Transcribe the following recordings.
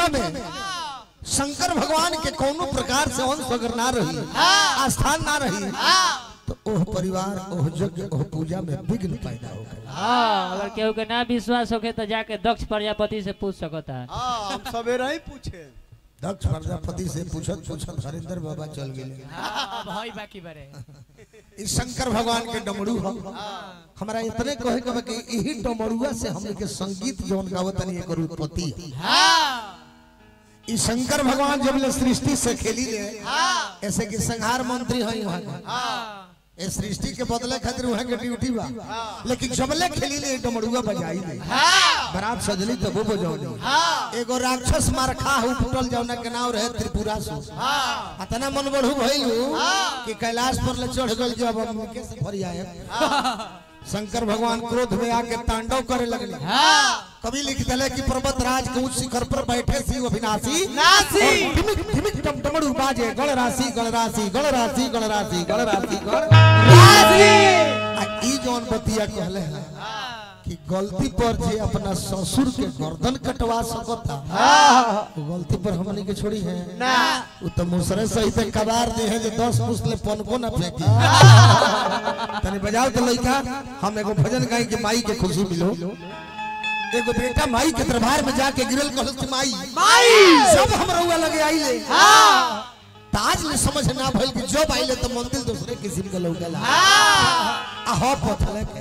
में शंकर भगवान के कोनो प्रकार से अंश अगर ना रही आस्थान ना रही तो ओह परिवार ओह यज्ञ ओह पूजा में विघ्न पैदा हो गए हाँ अगर केहू के ना विश्वास होके तो जाके दक्ष प्रजापति से पूछ सकता है हाँ हम सवेरा ही पूछे दक्ष प्रजापति से पूछत पूछत हरिंदर बाबा चल गए अब हई बाकी बरे ई शंकर भगवान के डमरू हो हमारा इतने कहे के बा कि यही डमरुआ से हमने के संगीत जौन गावतनी एकर उत्पत्ति है ई शंकर भगवान जब ले सृष्टि से खेली ले ऐसे कि संहार मंत्री है वहां के ए सृष्टि के बदले खातिर वहां के ड्यूटी बा लेकिन जब ले खेली ले डमरुआ बजाई ले बरात सजली तब वो बजावली एगो राक्षस मारखा हो फुटल जौना के नाम रहे त्रिपुरासुर अतना मन बढ़ू भइलू कि कैलाश पर ले चढ़ गल जब हम कैसे फरी आए शंकर भगवान क्रोध में आके तांडव करे लगले कवि लिख दिले कि पर्वत राज के उच्च शिखर पर बैठे सी अविनाशी नासी। और ढिमिक ढिमिक टम टमड़ू बाजे गण राशि गण राशि गण राशि गण राशि गण राशि गण आ ई जौन बतिया कहले हैं कि गलती पर जे अपना ससुर के गर्दन कटवा सकता वो गलती पर हमनी के छोड़ी है ना वो तो मुसरे सहित कबार दे है जो दस पुसले पन को ना फेंकी तनी बजाओ तो लइका हम एगो भजन गाई के माई के खुशी मिलो एगो बेटा माई के दरबार में जाके गिरल कहल कि माई माई सब हम रउआ लगे आइले ताज में समझ ना भइल कि जब आइले तो मंदिर दूसरे किस्म के लौटला आ हो पथले के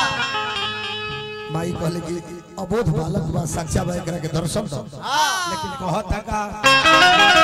माई कहले कि अबोध बालक बा साक्षा बा एकरा के दर्शन दो लेकिन कहता का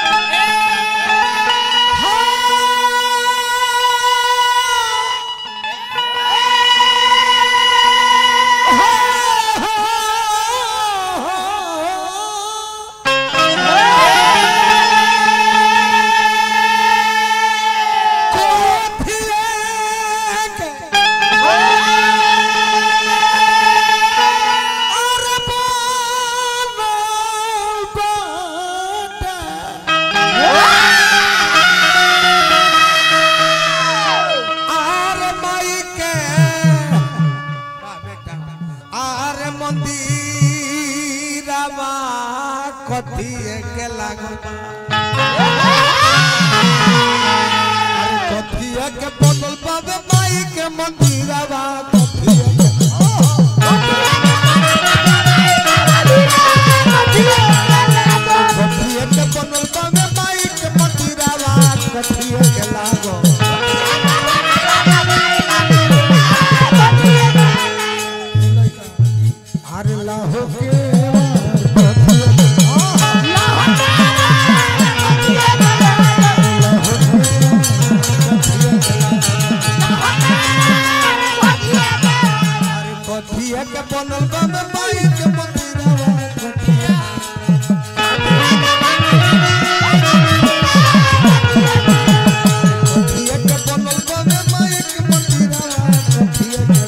कथिए के लागल अरे कथिए के बनल बाबे माई के मंदिरवा कथिए के कथिए के बनल बाबे माई के मंदिरवा कथिए के लागल अरे लाहो के कथिए के अरे कथिए के बनल बाबे माई के मंदिरवा कथिए कथिए के बनल बाबे माई के मंदिरवा कथिए के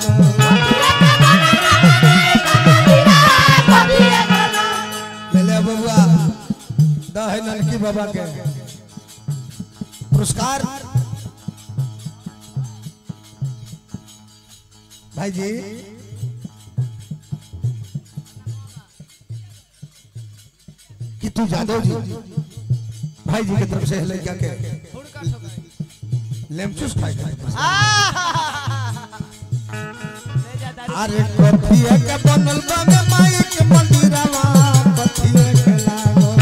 लागल ले ले बबुआ दह नलकी बाबा के पुरस्कार भाई जी कितू जादव जी भाई जी की तरफ से लड़का के लेमचूस खाए अरे कथिए के बनल बाबे माई के मंदिरवा कथिए के लागो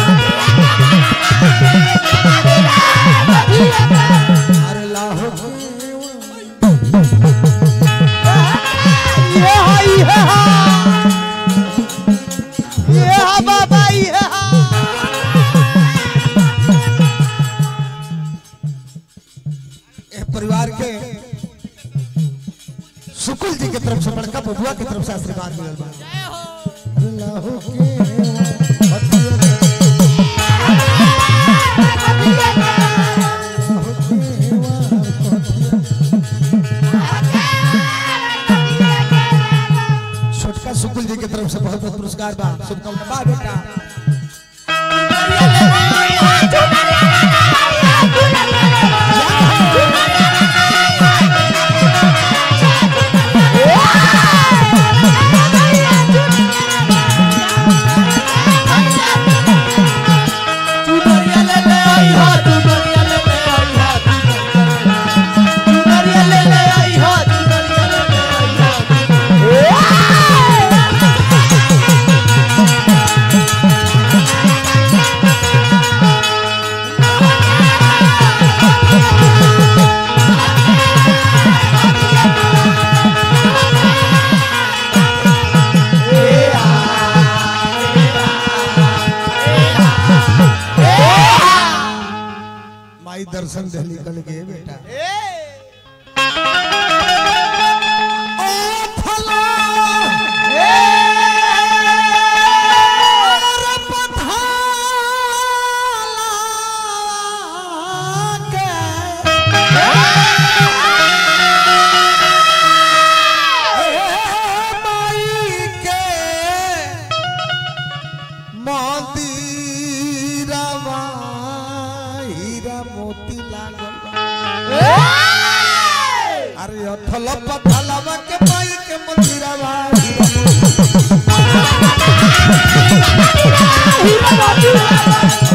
अरे लाहो ये हा ये हा ये हा बाबा ये हा ए परिवार के सुकुल जी के तरफ से बड़का बबुआ के तरफ से आशीर्वाद मिलल बा अरे लाहो के कथिए के छोटका सुकुल जी की तरफ से बहुत बहुत पुरस्कार बा शुभकामना बा बेटा Yeah. माई दर्शन दहली कल के बेटा ए ओ फला मोती लागल अरे अथल पथलवा के पाई के मंदिरवा हीरा मोती